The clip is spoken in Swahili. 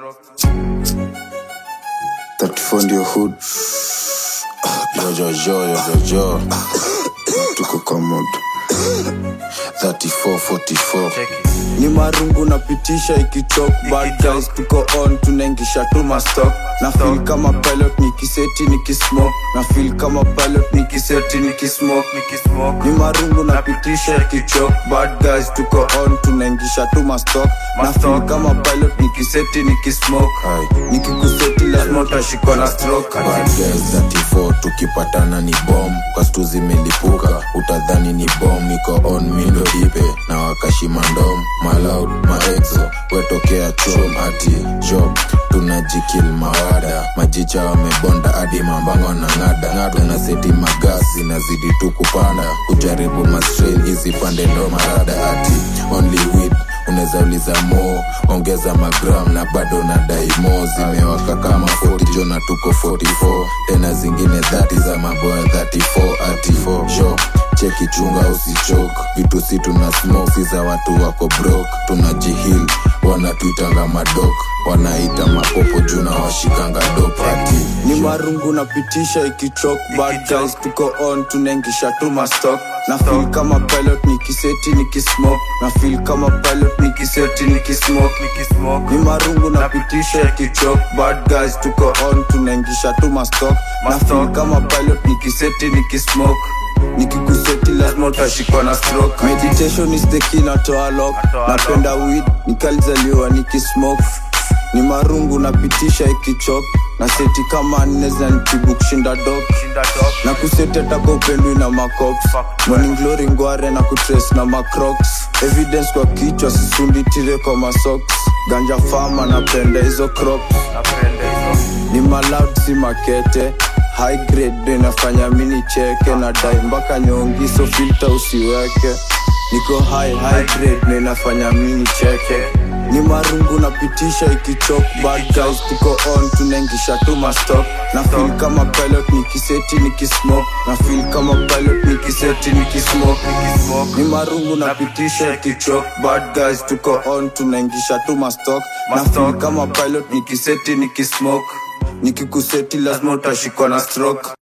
34 ndio hood Jojojo, jojojo. tuko kwa mod 34, 44. ni marungu napitisha ikichok bad guys tuko on tunaingisha tu mastock na feel kama pilot nikiseti nikismoke na feel kama pilot nikiseti nikismoke ni marungu napitisha ikichok bad guys tuko on tunaingisha tu mastock na feel kama pilot nikiseti nikismoke Aye. nikikuseti lazima utashikwa na stroke Bad girls 34 tukipatana ni bom kastu zimelipuka utadhani ni bom niko on mindo dipe na wakashimandom malaud maexo wetokea chom ati job tunajikil mawada majicha wamebonda hadi mambango na ng'ada ng'ada na seti magas zinazidi tu kupanda kujaribu mastrain hizi pande ndo marada ati only weed unaweza uliza mo ongeza magram na bado na daimo zimewaka kama 40 jona tuko 44 tena zingine 30 za maboya 34 ati 4 sho cheki chunga usichok vitu si tuna smoke si za watu wako brok tunajihil wanatuitanga madok wanaita mapopo juu na washikanga dop ati ni marungu napitisha ikichok bad guys tuko on tunaingisha tu mastock na feel kama pilot nikiseti nikismoke na feel kama pilot nikiseti nikismoke ni marungu napitisha ikichok bad guys tuko on tunaingisha tu mastock na feel kama pilot nikiseti nikismoke nikikuseti lazima utashikwa na stroke meditation is the key natoa lock napenda weed nikalizaliwa nikismoke ni marungu napitisha ikichok na seti kama nne zinanitibu kushinda dok na kuseti ataka upendwi na macops morning glory ngware na kutres na macrocs evidence kwa kichwa sisundi tire kwa masoks ganja fama napenda hizo crops ni maloud si makete high grade ndo inafanya mini cheke na dai mpaka nyongi so filter usiweke niko high high grade ndo inafanya mini cheke ni marungu napitisha ikichok bad guys tuko on tunaingisha tu mastock na feel kama pilot nikiseti nikismoke na feel kama pilot nikiseti nikismoke ni marungu napitisha ikichok bad guys tuko on tunaingisha tu mastock na feel kama pilot nikiseti nikismoke nikikuseti lazima utashikwa na stroke